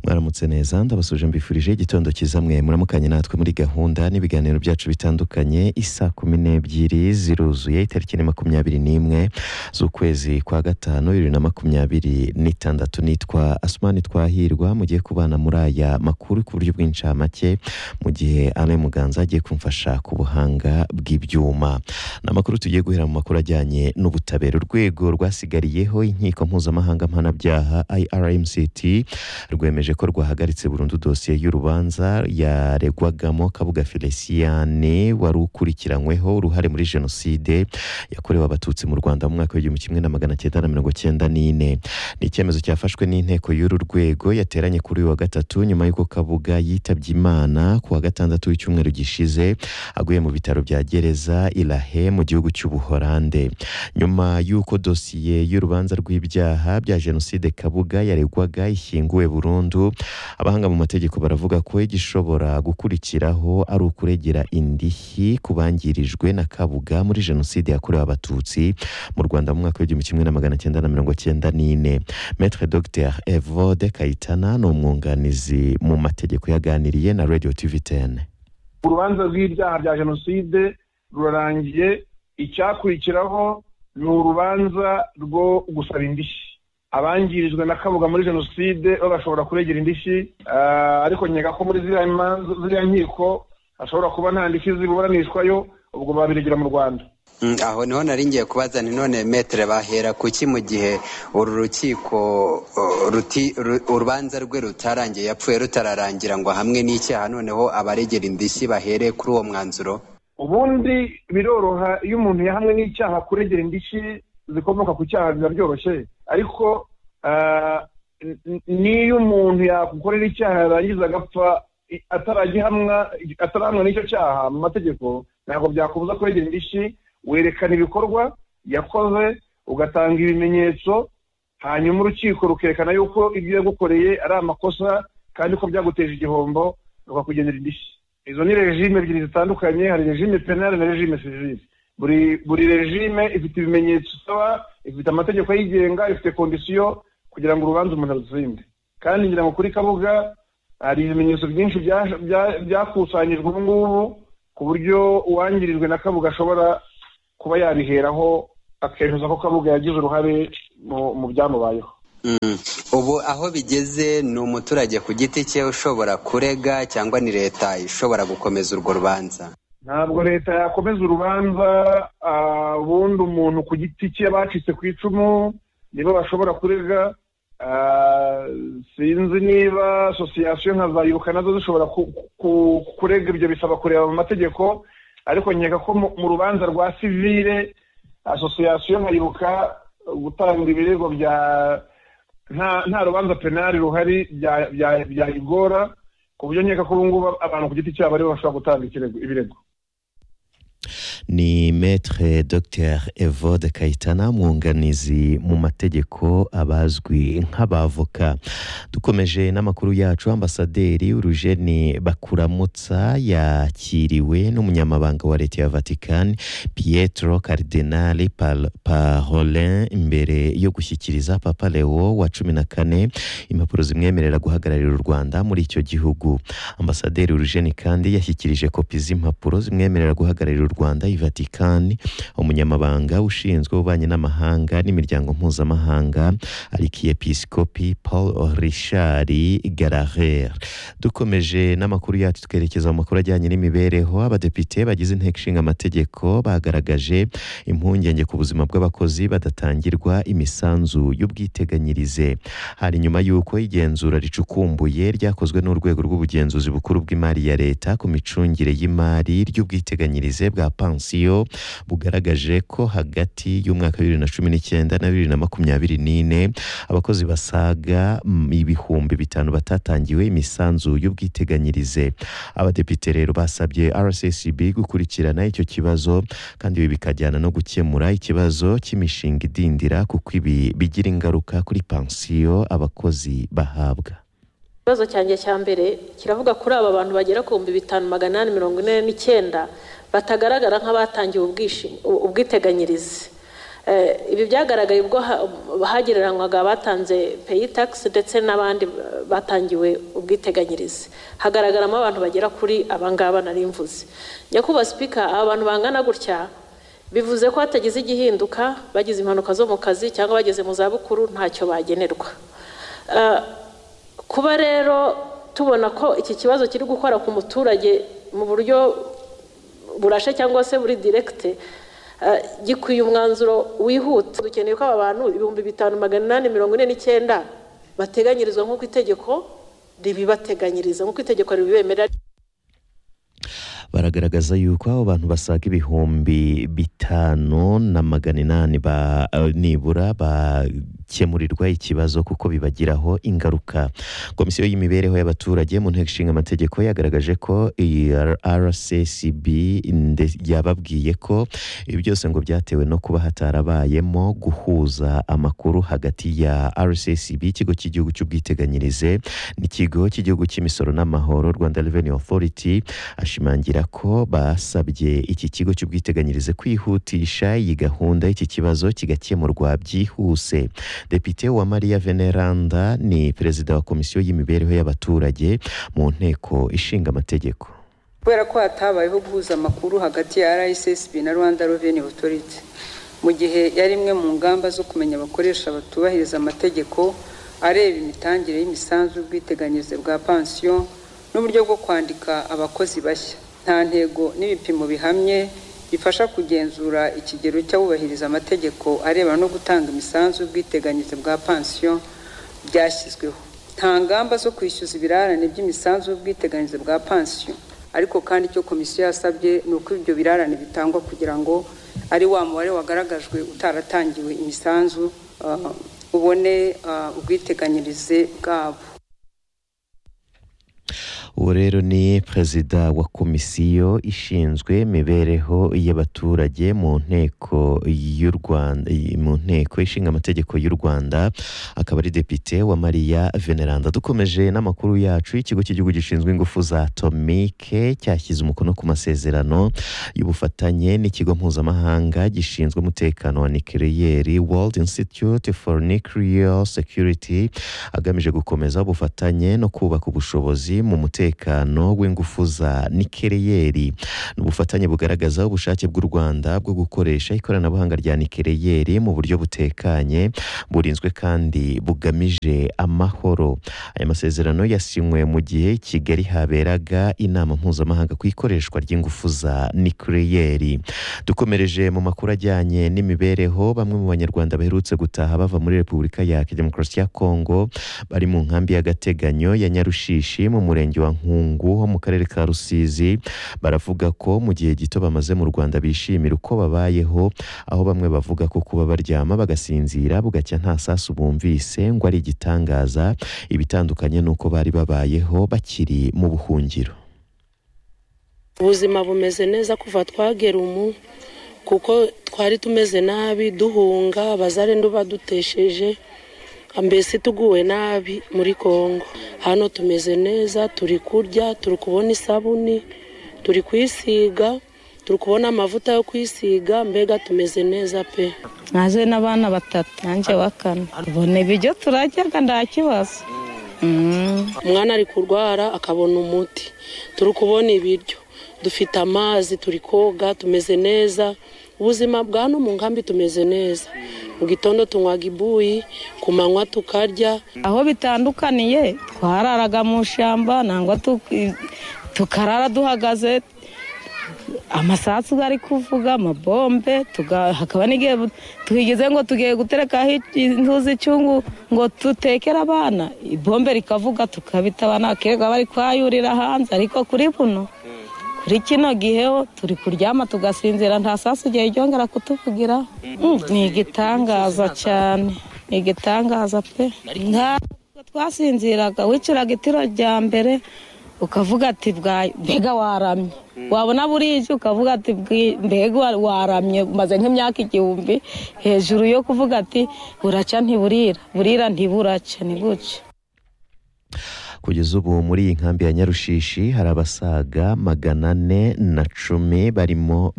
baramutse neza ndabasuje mbifurije igitondo cyiza mwe muramukanye natwe muri gahunda n'ibiganiro byacu bitandukanye isaa kumi n'ebyiri ziruzuye itariki ni makumyabiri n'imwe z'ukwezi kwa gatanu bibiri na makumyabiri n'itandatu nitwa asumani twahirwa mugiye kubana muri aya makuru ku buryo bw'incamake mu gihe ane muganza agiye kumfasha ku buhanga bw'ibyuma ni amakuru tugiye guhera mu makuru ajyanye n'ubutabera urwego rwasigariyeho inkiko mpuzamahanga mpanabyaha irmct rwemeje ko rwahagaritse burundu dosiye y'urubanza yaregwagamo kabuga feliciyane wari ukurikiranyweho uruhare muri jenoside yakorewe abatutsi mu rwanda mu mwaka w'igihumbi kimwe na magana cyenda na mirongo cyenda n'ine ni icyemezo cyafashwe n'inteko y'uru rwego yateranye kuri uyu wa gatatu nyuma y'uko kabuga yitabye imana ku wa gatandatu w'icyumweru gishize aguye mu bitaro bya gereza irahe mu gihugu cy'ubuhorande nyuma y'uko dosiye y'urubanza rw'ibyaha bya jenoside kabuga yaregwaga ishyinguwe burundu abahanga mu mategeko baravuga ko igishobora gukurikiraho ari ukuregera indishyi ku bangirijwe na kabuga muri jenoside yakorewe abatutsi mu rwanda mu mwaka w'igihumbi kimwe na magana cyenda na mirongo cyenda n'ine metre dr evode kayitana ni umwunganizi mu mategeko yaganiriye na radio tvtn urubanza rw'ibyaha bya jenoside rurarangiye icyakurikiraho ni urubanza rwo gusaba indishyi abangirijwe na kabuga muri jenoside bagashobora kuregera indishyi ah, ariko nkeka ko muri ziriya manza- ziriya nkiko hashobora kuba nta ndishyi ziburanishwayo ubwo babiregera mu rwanda Mm, aho niho nari ngiye kubaza ni none metere bahera kuki mu gihe uru rukiko uh, ruti- ru- urubanza rwe rutarangiye yapfuye rutararangira ngo hamwe n'icyaha noneho abaregera indishyi bahere kuri uwo mwanzuro ubundi biroroha iyo umuntu yahamwe n'icyaha kuregera indishyi zikomoka ku cyaha biba byoroshye ariko ah, n- n- n'iyo umuntu yagukorera icyaha yarangiza agapfa i- ataragihamwa atarahamwa n'icyo cyaha mu mategeko ntabwo byakubuza kuregera indishyi werekana ibikorwa yakoze ugatanga ibimenyetso hanyuma urukiko rukerekana yuko ibyo yagukoreye ari amakosa kandi ko byaguteje igihombo rukakugenera indishyi izo ni regime ebyiri zitandukanye hari regime penale na regime sivile buri buri regime ifite ibimenyetso isaba ifite amategeko ayigenga ifite kondisiyo kugira ngo urubanza umuntu arutsinde kandi ngira ngo kuri kabuga hari ibimenyetso byinshi bya- bya- byakusanyijwe ubu ngubu ku buryo uwangirijwe na kabuga ashobora kuba yabiheraho akemeza ko kabuga yagize uruhare mu- mu byamubayeho Mm. ubu aho bigeze ni umuturage ku giti cye ushobora kurega cyangwa ni leta ishobora gukomeza urwo rubanza ntabwo leta yakomeza urubanza ah, ubundi umuntu ku giti cye bacitse ku icumu nibo bashobora kurega ah, sinzi niba asosiyasiyo nka za ibuka nazo zishobora ku- ku- kurega ibyo bisaba kureba mu mategeko ariko nkeka ko mu- mu rubanza rwa sivile asosiyasiyo nka ibuka gutanga ibirego bya nta nta rubanza penali ruhari bya- bya- byayigora ku buryo nkeka ko ubu ngubu abantu ku giti cyabo aribo bashobora gutanga ikirego- ibirego ni metre dr evode kayitana mwunganizi mu mategeko abazwi nk'abavoka dukomeje n'amakuru yacu ambasaderi urujeni bakuramutsa yakiriwe n'umunyamabanga wa leta ya vatican pietro cardinali Pal- parolin imbere yo gushyikiriza papa leo wa cumi na kane impapuro zimwemerera guhagararira u rwanda muri icyo gihugu ambasaderi urujeni kandi yashyikirije kopi z'impapuro zimwemerera guhagararira u rwanda i vatikani umunyamabanga ushinzwe ububanyi n'amahanga n'imiryango mpuzamahanga arikiyepisikopi paul richard garaher dukomeje n'amakuru yacu twerekeza mu makuru ajyanye n'imibereho abadepite bagize inteko ishinga amategeko bagaragaje impungenge ku buzima bw'abakozi badatangirwa imisanzu y'ubwiteganyirize hari nyuma y'uko igenzura ricukumbuye ryakozwe n'urwego rw'ubugenzuzi bukuru bw'imari ya leta ku micungire y'imari ry'ubwiteganyirize bwa pansiyo bugaragaje ko hagati y'umwaka wa bibiri na cumi n'icyenda na bibiri na makumyabiri n'ine abakozi basaga mm, ibihumbi bitanu batatangiwe imisanzu y'ubwiteganyirize abadepite rero basabye rccb gukurikirana icyo kibazo kandi ibi bikajyana no gukemura ikibazo cy'imishinga idindira kuko ibi bigira ingaruka kuri pansiyo abakozi bahabwa ikibazo cyanjye cya mbere kiravuga kuri aba bantu bagera ku bihumbi bitanu magana inani mirongo ine n'icyenda batagaragara nk'abatangiwe ubwishi- ubwiteganyirize Eh, ibi byagaragaye ubwo ha- hagereranywaga abatanze peyi takisi ndetse n'abandi batangiwe ubwiteganyirize hagaragaramo abantu bagera kuri abangaba nari mvuze nyakubahwa sipika aba bantu bangana gutya bivuze ko hatagize igihinduka bagize impanuka zo mu kazi cyangwa bageze mu zabukuru ntacyo bagenerwa Eh, kuba rero tubona ko iki kibazo kiri gukora ku muturage mu buryo burashe cyangwa se buri diregite gikwiye umwanzuro wihuta dukeneye ko aba bantu ibihumbi bitanu magana inani mirongo ine n'icyenda bateganyirizwa nk'uko itegeko ribibateganyiriza nk'uko itegeko ribibemerera baragaragaza yuko abo bantu basaga ibihumbi bitanu na magana inani ba- nibura bakemurirwa ikibazo kuko bibagiraho ingaruka komisiyo y'imibereho y'abaturage mu nteko ishinga amategeko yagaragaje ko iyi rccb nde- yababwiye ko ibi byose ngo byatewe no kuba hatarabayemo guhuza amakuru hagati ya rccb ikigo cy'igihugu cy'ubwiteganyirize n'ikigo cy'igihugu cy'imisoro n'amahoro rwanda revenue authority ashimangira ko basabye iki kigo cy'ubwiteganyirize kwihutisha iyi gahunda y'iki kibazo kigakemurwa byihuse depite wa mariya veneranda ni perezida wa komisiyo y'imibereho y'abaturage mu nteko ishinga amategeko kubera ko hatabayeho guhuza amakuru hagati ya rssb na rwanda revenue authority mu gihe yari imwe mu ngamba zo kumenya abakoresha batubahiriza amategeko areba imitangire y'imisanzu y'ubwiteganyirize bwa pansiyo n'uburyo bwo kwandika abakozi bashya nta ntego n'ibipimo bihamye bifasha kugenzura ikigero cy'abubahiriza amategeko arebana no gutanga imisanzu y'ubwiteganyirize bwa pansiyo byashyizweho nta ngamba zo kwishyuza ibirarane by'imisanzu y'ubwiteganyirize bwa pansiyo ariko kandi icyo komisiyo yasabye ni uko ibyo birarane bitangwa kugira ngo ari wa mubare wagaragajwe utaratangiwe imisanzu ah, ubone ah, ubwiteganyirize bwabo uwo rero ni perezida wa komisiyo ishinzwe imibereho y'abaturage mu nteko y'u Rwanda mu nteko ishinga amategeko y'u Rwanda akaba ari depite wa Mariya Veneranda dukomeje n'amakuru yacu ikigo cy'igihugu gishinzwe ingufu za atomike cyashyize umukono ku masezerano y'ubufatanye n'ikigo mpuzamahanga gishinzwe umutekano wa nikeliyeri World Institute for Nuclear Security agamije gukomeza ubufatanye no kubaka ubushobozi mu mutekano w'ingufu za nikeleyeri ni ubufatanye bugaragaza ubushake bw'u rwanda bwo gukoresha ikoranabuhanga rya nikeleyeri mu buryo butekanye burinzwe kandi bugamije amahoro aya masezerano yasinywe mu gihe i kigali haberaga inama mpuzamahanga ku ikoreshwa ry'ingufu za nikeleyeri dukomereje mu makuru ajyanye n'imibereho bamwe mu banyarwanda baherutse gutaha bava muri repubulika ya demokarasi ya kongo bari mu nkambi y'agateganyo ya nyarushishi mu murenge wa nkungu ho mu karere ka rusizi baravuga ko mu gihe gito bamaze mu rwanda bishimira uko babayeho aho bamwe bavuga ko kuba baryama bagasinzira bugacya nta sasu bumvise ngo ari igitangaza ibitandukanye n'uko bari babayeho bakiri mu buhungiro ubuzima bumeze neza kuva twagera umu kuko twari tumeze nabi duhunga abazarenda badutesheje mbese tuguwe nabi muri congo hano tumeze neza turi kurya turi kubona isabuni turi kwisiga turi kubona amavuta yo kwisiga mbega tumeze neza pe naje n'abana batatu nanjye wa kane ubona ibiryo turaryaga nta kibazo Mm. umwana ari kurwara akabona umuti turi kubona ibiryo dufite amazi turi koga tumeze neza ubuzima bwa no mu nkambi tumeze neza mu gitondo tunywaga ibuyi ku manywa tukarya aho bitandukaniye twararaga mu ishyamba nangwa tuki- tukarara duhagaze amasasu ari kuvuga amabombe tuga- hakaba n'igihe bu- twigeze ngo tugiye guterekaho inzuzi icyungu ngo dutekere abana ibombe rikavuga tukabita abana bakirirwa bari kwayurira hanze ariko kuri buno kuri kino gihe ho turi kuryama tugasinzira nta sasu igihe ryongera kutuvugira Mm, ni igitangaza cyane ni igitangaza pe nta nubwo twasinziraga wiciraga itiro rya mbere ukavuga ati "Bwa- mbega waramye wabona burije ukavuga ati "Bwi- mbega wa- waramye maze nk'imyaka igihumbi hejuru yo kuvuga ati buraca ntiburira burira ntiburaca ni gutya kugeza ubu muri iyi nkambi ya nyarushishi hari abasaga magana ane na cumi barimo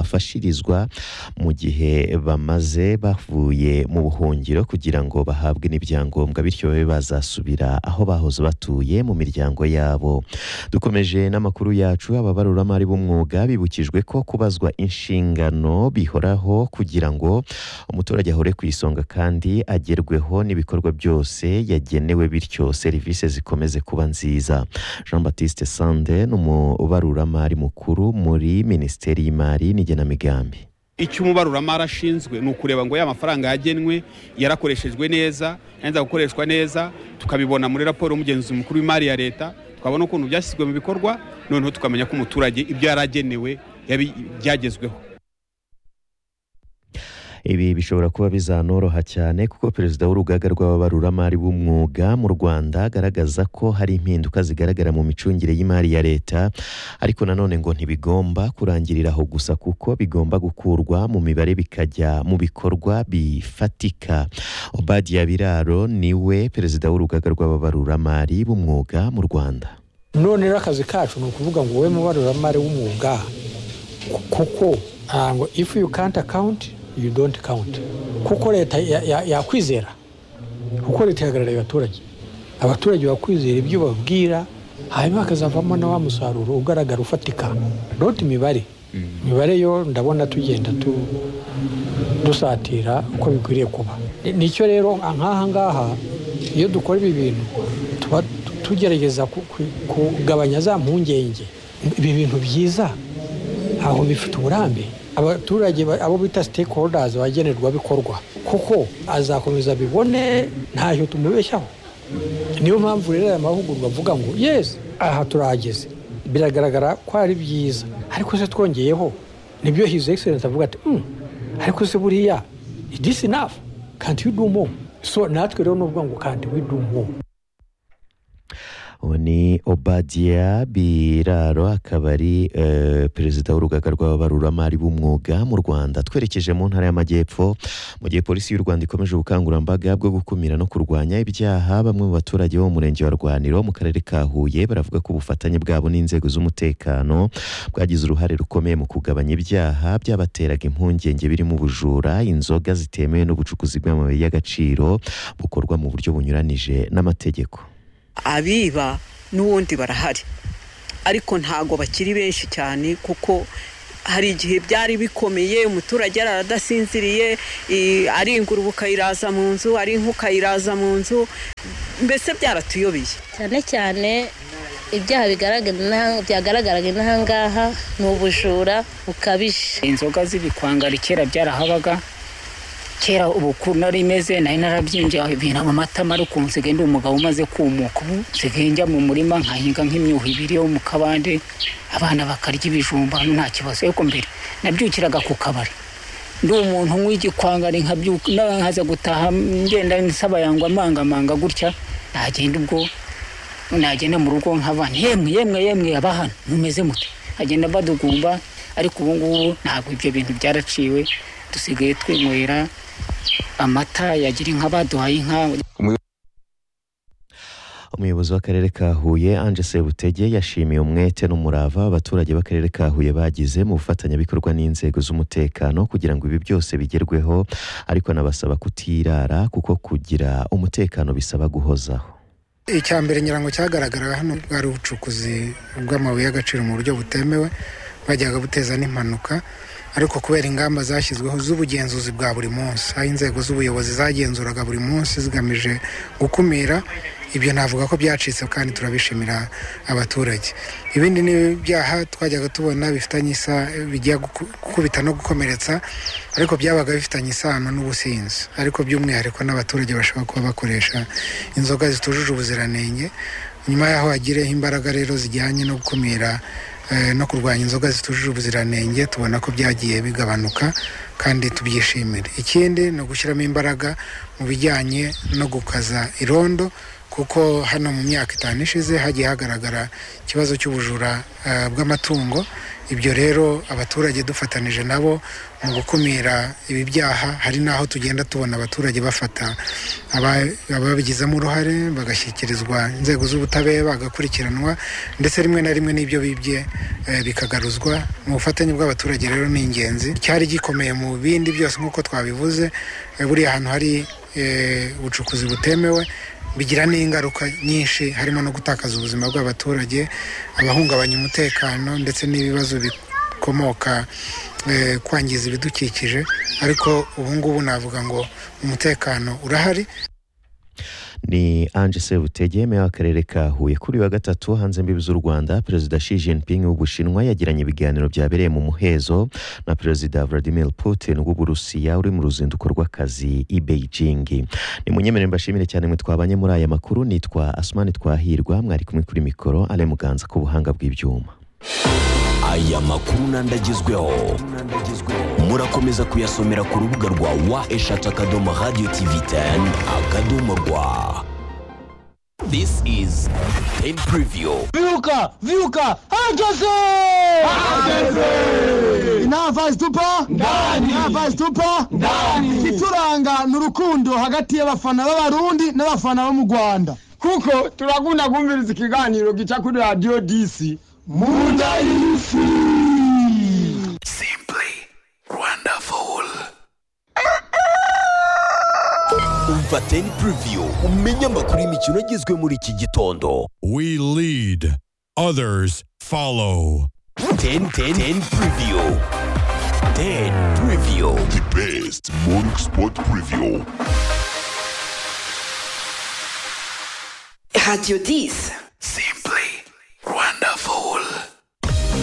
bahafashirizwa mu gihe bamaze bavuye mu buhungiro kugira ngo bahabwe n'ibyangombwa bityo babe bazasubira aho bahoze batuye mu miryango yabo dukomeje n'amakuru yacu ababaruramari b'umwuga bibukijwe ko kubazwa inshingano bihoraho kugira ngo umuturage ahore ku isonga kandi agerweho n'ibikorwa byose yagenewe bityo serivisi zikomeze kuba nziza jean batiste sande ni umubaruramari mukuru muri minisiteri y'imari n'igenamigambi icyo umubaruramari ashinzwe ni ukureba ngo ya mafaranga yagenwe yarakoreshejwe neza yanza gukoreshwa neza tukabibona muri raporo y'umugenzuzi mukuru w'imari ya leta twabona ukuntu byashyizwe mu bikorwa noneho tukamenya ko umuturage ibyo yaragenewe byagezweho ibi bishobora kuba bizanoroha cyane kuko perezida w'urugaga rw'ababaruramari b'umwuga mu rwanda agaragaza ko hari impinduka zigaragara mu micungire y'imari ya leta ariko nanone ngo ntibigomba kurangirira aho gusa kuko bigomba gukurwa mu mibare bikajya mu bikorwa bifatika obadiya biraro niwe perezida w'urugaga rw'ababaruramari b'umwuga mu rwanda none rero akazi kacu ni ukuvuga ngo wowe mubaruramari w'umwuga kuko ngo ifu yu kanti akawunti you don't count kuko leta yakwizera kuko leta ihagarariye abaturage abaturage bakwizera ibyo babwira hanyuma hakazavamo na wa musaruro ugaragara ufatika not imibare imibare yo ndabona tugenda dusatira uko bikwiriye kuba nicyo rero nk'aha ngaha iyo dukora ibi bintu tuba tugerageza kugabanya za mpungenge ibi bintu byiza ntabwo bifite uburambe abaturage abo bita stakeholders bagenerwa bikorwa kuko azakomeza bibone ntacyo tumubeshyaho niyo mpamvu rero aya mahugurwa avuga ngo yesi aha turahageze biragaragara ko ari byiza ariko se twongeyeho nibyo hizi egiserensi avuga ati ariko se buriya disi nafu kanti yudumo so natwe rero ni ngo kanti widumo ubu ni obadiya biraro akaba ari perezida w'urugaga rw'ababaruramari b'umwuga mu rwanda twerekeje mu ntara y'amajyepfo mu gihe polisi y'u rwanda ikomeje ubukangurambaga bwo gukumira no kurwanya ibyaha bamwe mu baturage bo mu murenge wa rwaniro mu karere ka huye baravuga ko ubufatanye bwabo n'inzego z'umutekano bwagize uruhare rukomeye mu kugabanya ibyaha byabateraga impungenge birimo ubujura inzoga zitemewe n'ubucukuzi bw'amabuye y'agaciro bukorwa mu buryo bunyuranije n'amategeko abiba n'ubundi barahari ariko ntabwo bakiri benshi cyane kuko hari igihe byari bikomeye umuturage aradasinziriye ari ingurube ukayiraza mu nzu ari inka ukayiraza mu nzu mbese byaratuyobeye cyane cyane ibyaha byagaragaraga inaha ngaha ni ubujura bukabije inzoga z'ibikwangari kera byarahabaga kera ubu ukuntu ari imeze nari narabyinjiye ibintu amata mari ukuntu nsigaye ndi umugabo umaze kumuka ubu nsigaye njya mu murima nkahinga nk'imyuha ibiri yo mu kabande abana bakarya ibijumba nta kibazo ariko mbere nabyukiraga ku kabari ndi umuntu w'igikwangari nkaza gutaha ngenda nsaba yangwa amangamanga gutya nagenda ubwo nagenda mu rugo nk'abana yemwe yemwe yemwe abahano mumeze muto agenda badugumba ariko ubu ngubu ntabwo ibyo bintu byaraciwe dusigaye twinywera amata yagira inka baduhaye inka umuyobozi w'akarere ka huye anje sebutege yashimiye umwete n'umurava abaturage b'akarere ka huye bagize mu bufatanyabikorwa n'inzego z'umutekano kugira ngo ibi byose bigerweho ariko anabasaba kutirara kuko kugira umutekano bisaba guhozaho icya mbere nyirango cyagaragara hano bwari ubucukuzi bw'amabuye y'agaciro mu buryo butemewe bajyaga buteza n'impanuka ariko kubera ingamba zashyizweho z'ubugenzuzi bwa buri munsi aho inzego z'ubuyobozi zagenzuraga buri munsi zigamije gukumira ibyo navuga ko byacitse kandi turabishimira abaturage ibindi ni ibyaha twajyaga tubona bifitanye isa bijya gukubita no gukomeretsa ariko byabaga bifitanye isano n'ubusinzi ariko by'umwihariko n'abaturage bashobora kuba bakoresha inzoga zitujuje ubuziranenge nyuma y'aho hagireho imbaraga rero zijyanye no gukumira no kurwanya inzoga zitujuje ubuziranenge tubona ko byagiye bigabanuka kandi tubyishimire ikindi ni ugushyiramo imbaraga mu bijyanye no gukaza irondo kuko hano mu myaka itanu ishize hagiye hagaragara ikibazo cy'ubujura bw'amatungo ibyo rero abaturage dufatanije nabo mu gukumira ibi byaha hari n'aho tugenda tubona abaturage bafata ababigizemo uruhare bagashyikirizwa inzego z'ubutabera bagakurikiranwa ndetse rimwe na rimwe n'ibyo bibye eh, bikagaruzwa mu bufatanye bw'abaturage rero ni ingenzi cyari gikomeye mu bindi byose nk'uko twabivuze eh, buriya ahantu hari eh, ubucukuzi butemewe bigira n'ingaruka nyinshi harimo no gutakaza ubuzima bw'abaturage abahungabanya umutekano ndetse n'ibibazo bikomoka eh, kwangiza ibidukikije ariko ubu ngubu navuga ngo umutekano urahari ni Ange Sebutege meya w'akarere ka Huye kuri uyu wa gatatu hanze imbibi z'u Rwanda perezida Xi Jinping w'Ubushinwa yagiranye ibiganiro byabereye mu muhezo na perezida Vladimir Putin w'Uburusiya uri mu ruzinduko rw'akazi i Beijing ni munyemerere mbashimire cyane mwe twabanye muri aya makuru nitwa Asmani Twahirwa mwari kumwe kuri mikoro Ale Muganza ku buhanga bw'ibyuma aya makuru n'andi agezweho murakomeza kuyasomera ku rubuga rwa wa eshatu akadomo radiyo tivi teni akadomo rwa This is Ten Preview. Vyuka! Vyuka! Herkese! inavazi tupa ndani inavazi tupa ndani ituranga ni urukundo hagati y'abafana b'abarundi n'abafana bo mu rwanda kuko turakunda kumviriza ikiganiro gica kuri radiyo disi munda y'isi umva Ten Preview umenye amakuru y'imikino agezwe muri iki gitondo We lead, others follow. 10 10 10 preview 10 preview the best morning sport preview Radio 10.